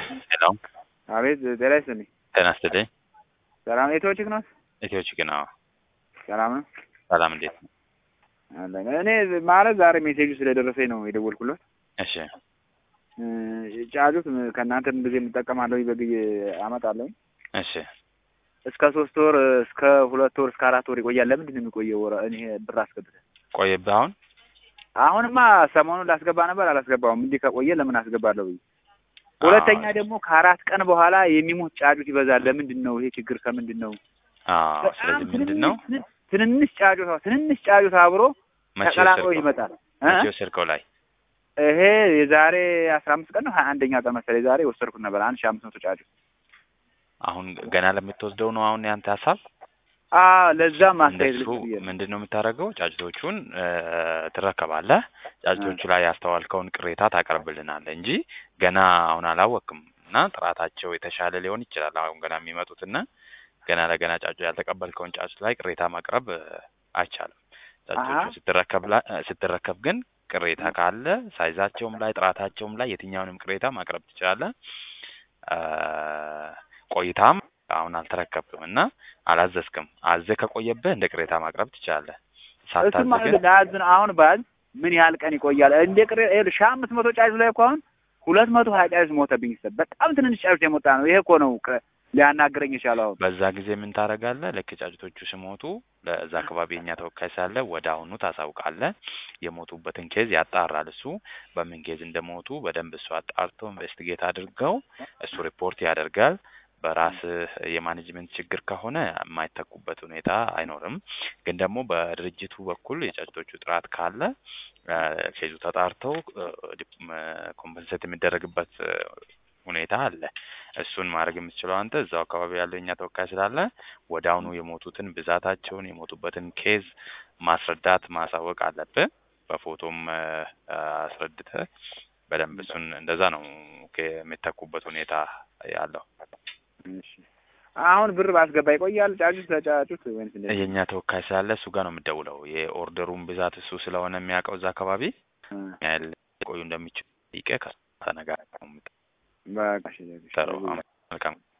ሄሎ አቤት ጤና ይስጥልኝ። ጤና ይስጥልኝ። ሰላም ኢትዮ ቺክ ነው? ኢትዮ ቺክ ነው። ሰላም ነው ሰላም እንዴት ነው? አለን። እኔ ማለት ዛሬ ሜሴጁ ስለደረሰኝ ነው የደወልኩለት። እሺ እ ጫጩት ከእናንተ ምን ጊዜ የምጠቀማለሁ በግዬ አመጣለሁ። እሺ እስከ ሶስት ወር እስከ ሁለት ወር እስከ አራት ወር ይቆያል። ለምንድን ነው የሚቆየው? ወረ እኔ ብር አስገብተህ ቆየብህ አሁን? አሁንማ ሰሞኑን ላስገባ ነበር አላስገባውም። እንዲህ ከቆየ ለምን አስገባለሁ ብዬ ሁለተኛ ደግሞ ከአራት ቀን በኋላ የሚሞት ጫጩት ይበዛል። ለምንድን ነው ይሄ ችግር? ከምንድን ነው? አዎ። ስለዚህ ምንድን ነው ትንንሽ ጫጩት ትንንሽ ጫጩት አብሮ መቼ ተቀላቅሎ ወሰድከው? ይመጣል። እ? መቼ ወሰድከው ላይ? ይሄ የዛሬ አስራ አምስት ቀን ነው ሀያ አንደኛ ቀን መሰለኝ ዛሬ ወሰድኩት ነበር አንድ ሺህ አምስት መቶ ጫጩት። አሁን ገና ለምትወስደው ነው አሁን ያንተ ሀሳብ? አዎ ለዛም አስተያየት እንደሱ ልስጥ ብዬ ነው። ምንድን ነው የምታደርገው? ጫጭቶቹን እ ትረከባለህ። ጫጭቶቹ ላይ ያስተዋልከውን ቅሬታ ታቀርብልናለህ እንጂ ገና አሁን አላወቅም እና ጥራታቸው የተሻለ ሊሆን ይችላል። አሁን ገና የሚመጡትና ገና ለገና ጫጩ ያልተቀበልከውን ጫጩት ላይ ቅሬታ ማቅረብ እ አይቻልም። ጫጩቶቹ አሀ። ስትረከብ ላ- እ ስትረከብ ግን ቅሬታ ካለ ሳይዛቸውም ላይ ጥራታቸውም ላይ የትኛውንም ቅሬታ ማቅረብ ትችላለህ። እ ቆይታም አሁን አልተረከብክም እና አላዘዝክም። አዘህ ከቆየብህ እንደ ቅሬታ ማቅረብ ትችላለህ። እሱም ሳታዝ ማለት ግን ለያዝ ነው። አሁን ባዝ ምን ያህል ቀን ይቆያል? እንደ ቅሬ ይኸውልህ ሺህ አምስት መቶ ጫጩት ላይ እኮ አሁን ሁለት መቶ ሀያ ጫጩት ሞተብኝ። ይሰጥ በጣም ትንንሽ ጫጩት የሞጣ ነው። ይሄ እኮ ነው ከ- ሊያናግረኝ የቻለው አሁን በዛ ጊዜ ምን ታደርጋለህ? ልክ ጫጩቶቹ ሲሞቱ ለዛ አካባቢ የኛ ተወካይ ሳለ ወደ አሁኑ ታሳውቃለህ። የሞቱበትን ኬዝ ያጣራል እሱ በምን ኬዝ እንደሞቱ በደንብ እሱ አጣርቶ ኢንቨስቲጌት አድርገው እሱ ሪፖርት ያደርጋል። በራስህ የማኔጅመንት ችግር ከሆነ የማይተኩበት ሁኔታ አይኖርም። ግን ደግሞ በድርጅቱ በኩል የጫጩቶቹ ጥራት ካለ እ ኬዙ ተጣርተው ኮምፐንሴት የሚደረግበት እ ሁኔታ አለ። እሱን ማድረግ የምትችለው አንተ እዛው አካባቢ ያለው የኛ ተወካይ ስላለ ወደ አሁኑ የሞቱትን ብዛታቸውን የሞቱበትን ኬዝ ማስረዳት ማሳወቅ አለብህ። በፎቶም እ አስረድተህ በደንብ እሱን እንደዛ ነው ኬ- የሚተኩበት ሁኔታ ያለው። እሺ። አሁን ብር ባስገባ ይቆያል ጫጩት ለጫጩት ወይንስ እንዴት? የእኛ ተወካይ ስላለ እሱ ጋር ነው የምትደውለው። የኦርደሩን ብዛት እሱ ስለሆነ የሚያውቀው እዛ አካባቢ እ ያህል ቆዩ እንደሚችል ጠይቀህ ከእሱ ተነጋግረህ ነው በቃ እሺ፣ እሺ። የምትጠራው። መልካም